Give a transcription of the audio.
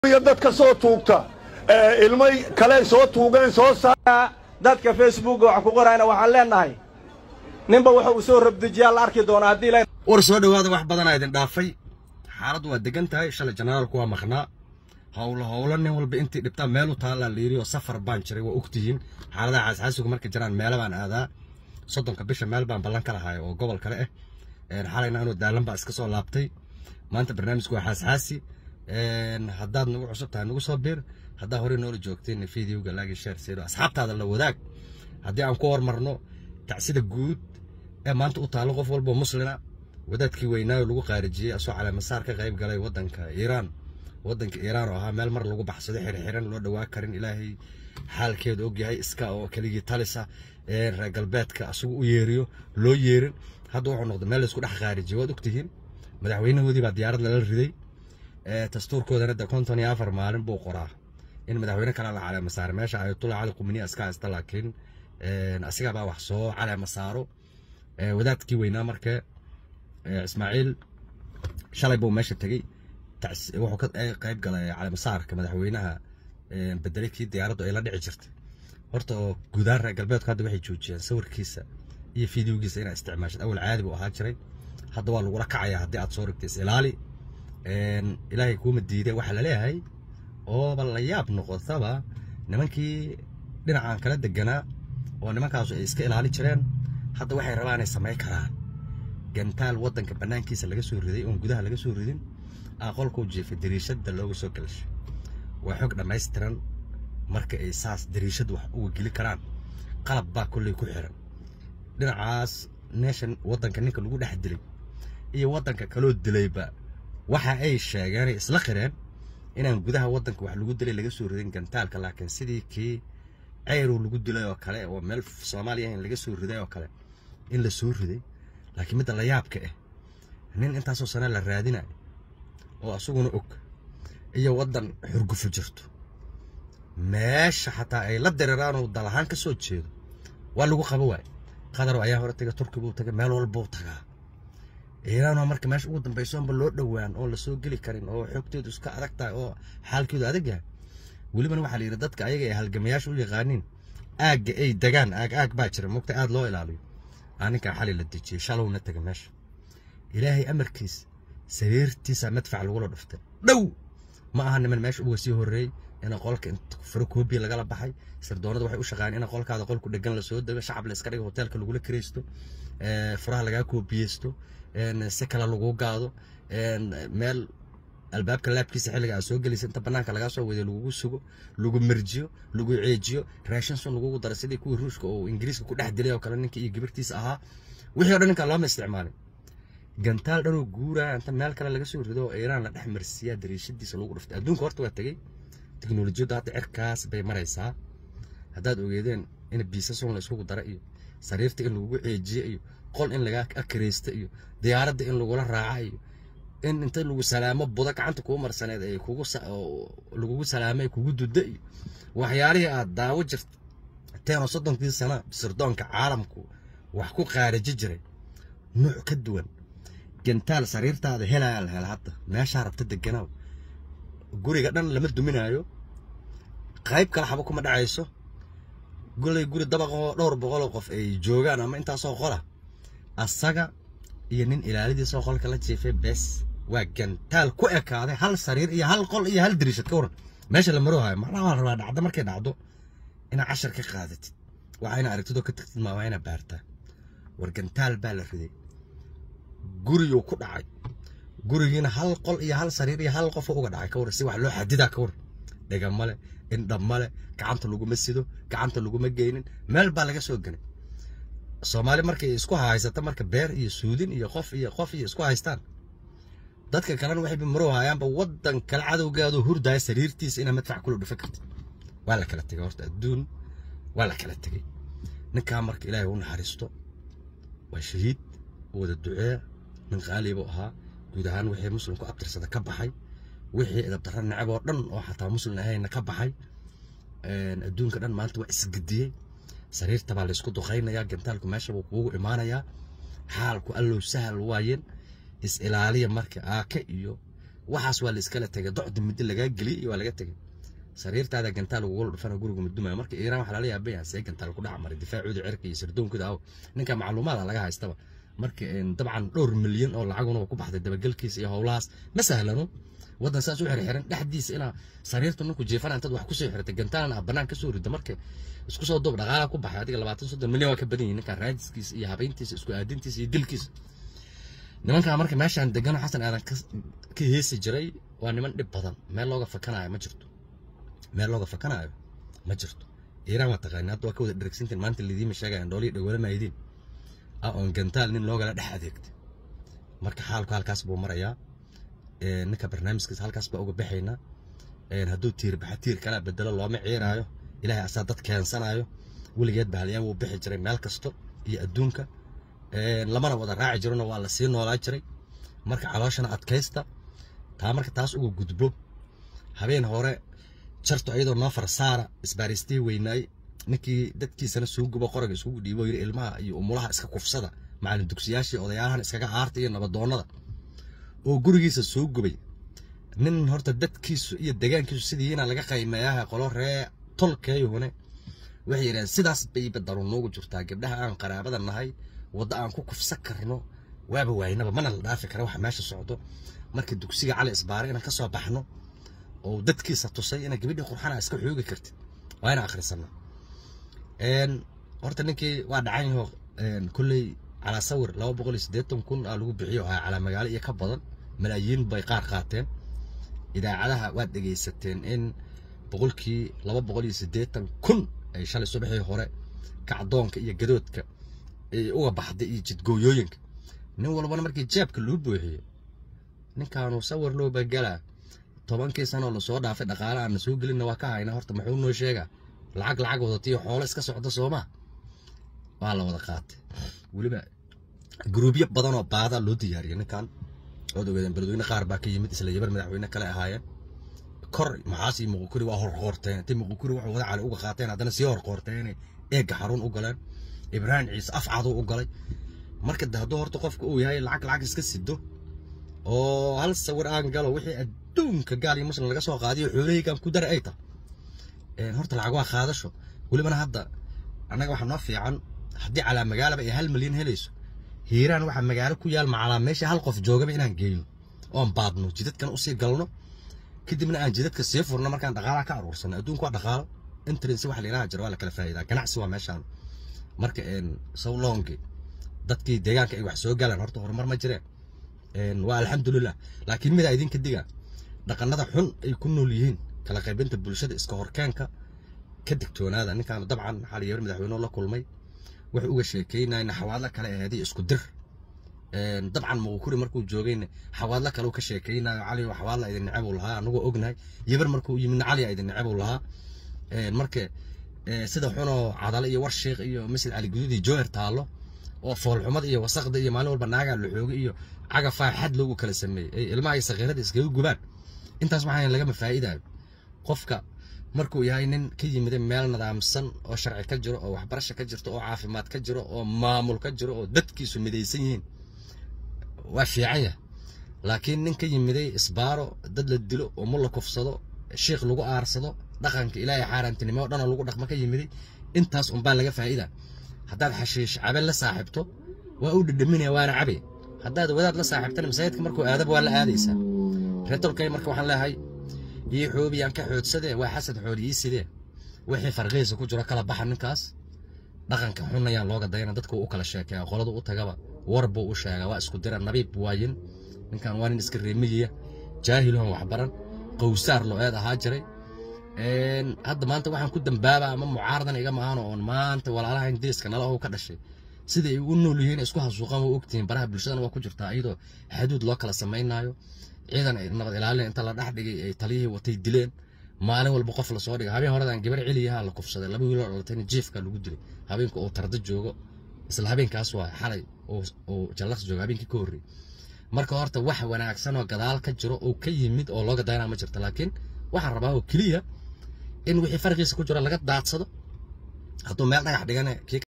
iyo dadka soo tuugta ilmay kale soo tuugeen soo dadka facebook wax ku qorayna waxaan leenahay ninba wuxuu u soo rabdejiyaa la arki doonaa haddii la war soo dhowaada wax badanaa idin dhaafay xaaladdu waa degan tahay shalay janaraalku waa maqnaa howlo howlo nin walba intii dhibtaa meel u taallaa layiri oo safar baan jiray waa ogtihiin xaaladaha xaasxaasigu markay jiraan meelo baan aadaa soddonka bisha meel baan ballan ka lahay oo gobol kale ah xalayna anuu daalan baa iska soo laabtay maanta barnaamijku waa xaasxaasi haddaad nagu cusub tahay nagu soo biir haddaa horey noola joogteen videoga laagi share siro asxaabtaada la wadaag haddii aan ku hormarno tacsida guud ee maanta u taalo qof walba muslina wadaadkii weynaayo lagu qaarijiyey asoo caleemasaar ka qayb galay wadanka iiraan wadanka iiraan oo ahaa meel mar lagu baxsado xirxiran loo dhawaa karin ilaahay xaalkeeda ogyahay iska oo keligii talisa reer galbeedka asagu u yeeriyo loo yeerin hadda wuxuu noqday meel laysku dhex qaarijiyey waad ogtihiin madaxweynahoodii baa diyaarad lala riday dastuurkoodana de konton iyo afar maalin buu qoraa in madaxweyne kale la caleema saaro meesha ayatullah cali quminiya iska haysta laakiin asigabaa wax soo caleema saaro wadaadkii weynaa marka ismaaciil shalay buu meesha tegey wuxuu ka qayb galay caleemasaarka madaxweynaha bedelay kii diyaaraddu ay la dhici jirtay horta oo guudaan reer galbeedku hadda waxay joojiyeen sawirkiisa iyo fideogiisa inaa isticmaashad awal caadi buu ahaa jiray hadda waa lagula kacayaa haddii aad soo rigtay is ilaali ilaahay kuuma diiday waxaa laleeyahay ooba la yaab noqotaba nimankii dhinacan kala deganaa oo nimankaasu ay iska ilaali jireen hadda waxay rabaan inay samayn karaan gantaal waddanka bannaankiisa laga soo riday oon gudaha laga soo ridin aqolkuu jiifay dariishadda looga soo galashay waa xog dhammaystiran marka ay saas dariishad wax uga geli karaan qalab baa kolley ku xiran dhinacaas neeshan waddanka ninka lagu dhex dilay iyo waddanka kaloo dilayba waxa ay sheegeenay isla qireen inaan gudaha waddanka wax lagu dilay laga soo ridin gantaalka laakiin sidii kii ceyrow lagu dilay oo kale oo meel soomaaliya in laga soo riday oo kale in la soo riday laakiin midda la yaabka ah nin intaasoo sane la raadinayo oo asaguna og iyo waddan xurgufo jirto meesha xataa ay la dareeraan oo dal ahaan ka soo jeedo waa lagu qabo waay qadar ayaa hore taga turki buu tagay meel walbuu tagaa iiraanoo marka meesha ugu dambayso anba loo dhowaan oo lasoo geli karin oo xogteedu iska adag tahay oo xaalkeedu adag yahay welibana waxaa la yidhi dadka ayaga ay halgamayaasha u yaqaaniin aagga ay degaan aag aag baa jira mugta aad loo ilaaliyo aninkaa xali la dejiyey shalowna taga meesha ilaahay amarkiis sariirtiisa madfac lagula dhuftay dhow ma aha niman meesha uga sii horreeyey in qolka furo koobiya lagala baxay sirdoonada waxay u shaqaayeen in qolkaada qolku dhegan lasoo dego shacab la iska dhigo hoteelka lagula kiraysto furaha lagaa koobiyeysto si kale lagu gaado meel albaabka laabkiisa xilliga aad soo gelaysa inta banaanka lagaa soo wadiyo lagugu sugo lagu merjiyo lagu ceejiyo raashin sun lagugu daro sidii kuwii ruushka oo ingiriiska ku dhex dilay oo kale ninka iyo gabirtiisa ahaa wixii o dhan ninka looma isticmaalin gantaal dhanoo guuraya inta meel kale laga soo rido oo iiraan la dhex marsiiyaa dariishadiisa lagu dhuftay adduunka horta waa tegey teknolojiyaddu hadda cirkaas bay maraysaa haddaad ogeedeen in biisa sun la iskugu dara iyo sariirta in lagugu ceejiyo iyo qol in lagaa akaraysta iyo diyaaradda in lagula raaca iyo in inta lagu salaamo buda gacanta kuu marsaneed ay kugu lagugu salaamay kugu dudda iyo waxyaalihii aad daawo jirteen oo soddonkii sana sirdoonka caalamku wax ku qaariji jiray nuuc ka duwan gantaal sariirtaada helaya la hela hadda meeshaa rabta deganaaw guriga dhan lama duminaayo qayb kale xaba kuma dhacayso golay guri dabaqoo dhowr boqoloo qof ay joogaan ama intaasoo qola asaga iyo nin ilaalidiisoo qolka la jiifay bes waa gantaal ku ekaaday hal sariir iyo hal qol iyo hal dariishad ka waran meesha la maroohayo macnaha waa la rabaa dhacdo markay dhacdo inaad cashar ka qaadatid waxaa ina aragtidoo ka tagtid maa waa inaad baartaa war gantaal baa la riday guriyuu ku dhacay gurigiina hal qol iyo hal sariir iyo hal qofoo uga dhacay ka waran si wax loo xadidaa ka waran dhega male indha male gacanta laguma sido gacanta laguma geynin meel baa laga soo gelay soomaali markay isku haysata marka beer iyo suudin iyo qof iyo qof iyo isku haystaan dadka kalena waxay maroo hayaanba waddan kale cadowgaadu hurdaya sariirtiisa inaa madfac kula dhufa kartid waa la kala tegay horta adduun waa la kala tegay ninkaa marka ilaahay u naxariisto waa shahiid wada duceeya nin qaalibu ahaa guud ahaan wixii muslimku abtirsada ka baxay wixii idabdarra necab oo dhan oo xataa muslim ahayna ka baxay adduunka dhan maanta waa isgediyey sariirta baa laysku duqaynayaa gantaalku meesha buu kuugu imaanayaa xaalku allow sahal waayeen is ilaaliya marka aake iyo waxaas waa la iskala tegay docda muddo lagaa geliyay iyo waa laga tegay sariirtaada gantaal ugula dhufana guriga mudumaya marka iiraan waxaa lala yaabaya see gantaal ku dhex maray difaacooda cirka iyo sardoonkooda aw ninka macluumaada laga haystaba marka dabcan dhowr milyan oo lacaguna ku baxday dabagelkiisa iyo howlahaas ma sahlano waddan saas u xirxiran dhexdiisa inaa sariirta ninku jiifana intaad wax kusoo xirtay gantaalna ah bannaan kasoo rida marka isku soo duub dhaqaala ku baxay adiga labaatan soddon milyan waa ka badan yihin ninkan raadiskiisa iyo habeyntiisa isku aadintiisa iyo dilkiisa nimankaa marka meeshaan degano xasan aadan ka heesi jiray waa niman dhib badan meel looga fakanayo ma jirto meel looga fakanayo ma jirto iiraan waa taqaani hadda waa ka wada dhergsintiin maanta lidiima sheegayaan dhooliya dhawala maaydiin ah oon gantaal nin loogala dhex adeegtay marka xaalku halkaas buu marayaa ninka barnaamijkiisa halkaas baa uga baxaynaa hadduu tiir baxa tiir kalaa bedelo looma ciiraayo ilaahay asaa dad keensanayo weligeed bahalyaan wuu bixi jiray meel kasto iyo adduunka lamana wada raaci jirona waa la sii noolaa jiray marka calooshana adkaysta taa marka taas uga gudbo habeen hore jarto iyadoo noo farsaara isbaaristay weynaay ninkii dadkiisana soo gubo qoraga isugu dhiibo yiri ilmaha iyo umulaha iska kufsada macallin dugsiyaashii odayaalahan iskaga aarta iyo nabadoonnada oo gurigiisa soo gubay nin horta dadkiisu iyo degaankiisu sidiina laga qaymeeyaha qolo ree tolkeeyuhune waxay yidhahdeen sidaas bay badaru noogu jirtaa gabdhaha aan qaraabada nahay waddo aan ku kufsan karno waaba waaynaba mana la dhaafi kara waxa meesha socdo marka dugsiga cali isbaare inaan ka soo baxno oo dadkiisa tusay inaa gabadhii qurxana iska xoogi kartid waa inaan akhrisana horta ninkii waa dhacan yaho kolley calaa sawir laba boqol iyo siddeetan kun aa lagu bixiyo ahaa calaa magaalo iyo ka badan malaayiin bay qaar qaateen idaacadaha waad dhegaysateen in boqolkii laba boqol iyo siddeetan kun ay shalay subaxii hore kacdoonka iyo gadoodka ay uga baxday iyo jidgooyooyinka nin walbana markii jeebka loo buuxiyo ninkaanu sawir loo bagalaa tobankii sanoo lasoo dhaafay dhaqaale aan soo gelinna waa ka hayna horta muxuu noo sheegaa lacag lacag wadatiyo xoolo iska socda soomaa waa la wada qaatay weliba gruubyo badan oo baada loo diyaariyay ninkan ood ogeedeen beledweyne qaar baa ka yimid isla yabar madaxweyne kale ahaayeen kor maxaas iyo muqukuri waa horqoorteen intay muqukuri wuxuu wada cali uga qaateen haddana sii horqoorteen eegga xarun u galeen ibraahim ciise afcaduu u galay marka de hadduu horta qofka uu yahay lacag lacag iska sido oo hal sawir aan galo wixii adduunka gaal iyo muslim laga soo qaadiyo xoolahaygan ku dara ay tahay horta lacag waa qaadasho welibana hadda annaga waxaa noo fiican haddii calaa magaalaba ay hal milyan helayso hiiraan waxaa magaalo ku yaal macalaa meesha hal qof joogaba inaan geeyo oon baadno jidadkana usii galno kadibna aan jidadka sii furno markaan dhaqaalaha ka aruursano adduunka waa dhaqaalo intrinsi wax layidhaha jira waa la kala faa'iidaa ganacsi waa meeshaan marka sawlongi dadkii deegaanka ay wax soo galaan horta horumar ma jireen waa alxamdulilah laakiin midaa idinka diga dhaqanada xun ay ku nool yihiin kala qaybinta bulshada iska horkeenka ka digtoonaada ninkaan dabcan waxaa la yabir madaxweynuhu la kulmay wuxuu uga sheekeynayna xawaadla kale ahaadii isku dir dabcan muqukuri markuu joogayna xawaadla kale uu ka sheekeynayo cali xawaadla idin neceb uu lahaa anagoo ognahay yabar markuu yimidna cali idin neceb uu lahaa marka sida xunoo cadale iyo warshiiq iyo masjid cali guduud iyo joohar taallo oo foolxumada iyo wasaqda iyo maalin walba naagaa la xooga iyo cagafaa xad loogu kala sameeyey ilmaha iyo sakiirada iskaga gubaan intaas waxaa lagama faa'iidayo qofka markuu yahay nin ka yimid meel nidaamsan oo sharci ka jiro oo waxbarasho ka jirto oo caafimaad ka jiro oo maamul ka jiro oo dadkiisu midaysan yihiin waa fiican yahay laakiin nin ka yimiday isbaaro dad la dilo oo mul la kufsado shiikh lagu aarsado dhaqanka ilaahay xaaraantinimo oo dhan oo lagu dhaqmo ka yimiday intaas unbaa laga faa'iida haddaad xashiish cabe la saaxiibto waa u dhadhaminaya waana cabe haddaad wadaad la saaxiibtana masaajidka markuu aadaba waa la aadaysaa reertolkay marka waxaan leeyahay iyo xoobiyaan ka xoodsadee waa xasad xooli ii sidee wixii farqihiisa ku jiro kala baxa ninkaas dhaqanka xun ayaan looga dayana dadka u kala sheekeeya qolada u tagaba war buu u sheegaa waa isku dira nabiib waayin ninkan waa nin iska reemiyiya jaahiloon waxbaran qowsaar loo eed ahaa jiray hadda maanta waxaan ku dambaabaa ama mucaaradan iga maahano oon maanta walaalaha ingiriiska nala oo ka dhashay sida ay u nool yihiin isku hasuuqaan waa ogtihiin baraha bulshadana waa ku jirtaa iyadoo xaduud loo kala samaynayo ciidan ay nabad ilaalin inta la dhex dhigay ay taliyihii watay dileen maalin walba qof lasoo dhigay habeen horedan gabar celiyaha la kufsaday laba wiil oo dhalatayna jiifka lagu dilay habeenka oo tarda joogo isla habeenkaas waa xalay oo jallaqs jooga habeenkii ka horreeyay marka horta wax wanaagsan oo gadaal ka jiro oo ka yimid oo looga dayanaa ma jirto laakiin waxaan rabaa oo keliya in wixii farqiisa ku jira laga daadsado hadduu meel dhagax dhigane